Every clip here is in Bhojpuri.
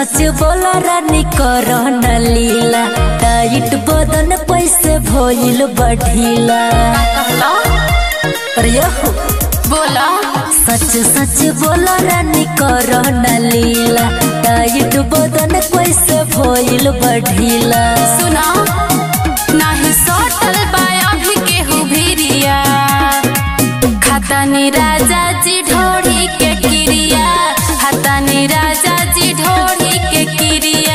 सच बोला रानी कर न लीला टाइट बदन पैसे भइल बढ़ीला अरे हो बोला सच सच बोला रानी कर न लीला टाइट बदन पैसे भइल बढ़ीला सुना नाही सटल बा अभी केहू भिरिया खतनी राजा जी ढोड़ी के किरिया खतनी राजा जी ढोड़ी के किरिया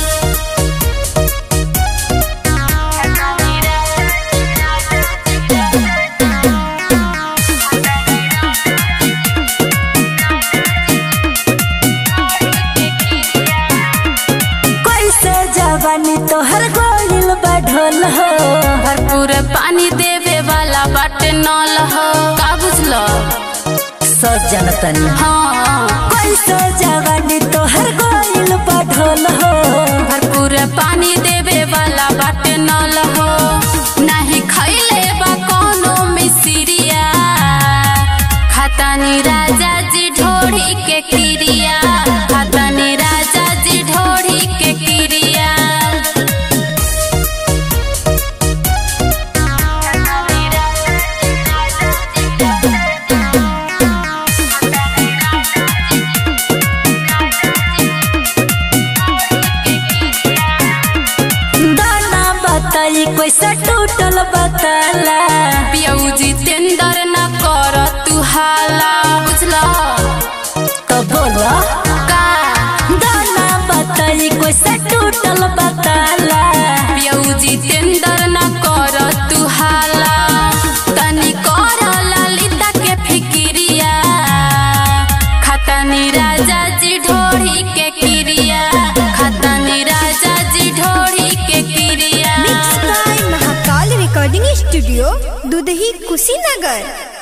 कैसे जवानी तोहर गोइल बढ़ल हो भरपूर पानी देवे वाला बाटे नल हो का बुझलो सच जनतनी हाँ कैसे जवानी तोहर गोइल बढ़ल हो भरपूर पानी देवे वाला बाटे नल हो नहीं खैले बा कोनो मिसिरिया खतनी राजा जी ढोड़ी के किरिया खतनी राजा जी ढोड़ी के किरिया दाना बताई कैसे टूटल बताला पियऊ जितेंद्र न कर तू हाला बुझला तो बोला का दाना बताई कैसे टूटल बताला पियऊ जितेंद्र न कर तू हाला तनी कर ललिता के फिकिरिया खतनी राजा जी ढोड़ी के किरिया खतनी राजा जी ढोड़ी के किरिया mix by Mahakal recording studio Dudhahi Kushinagar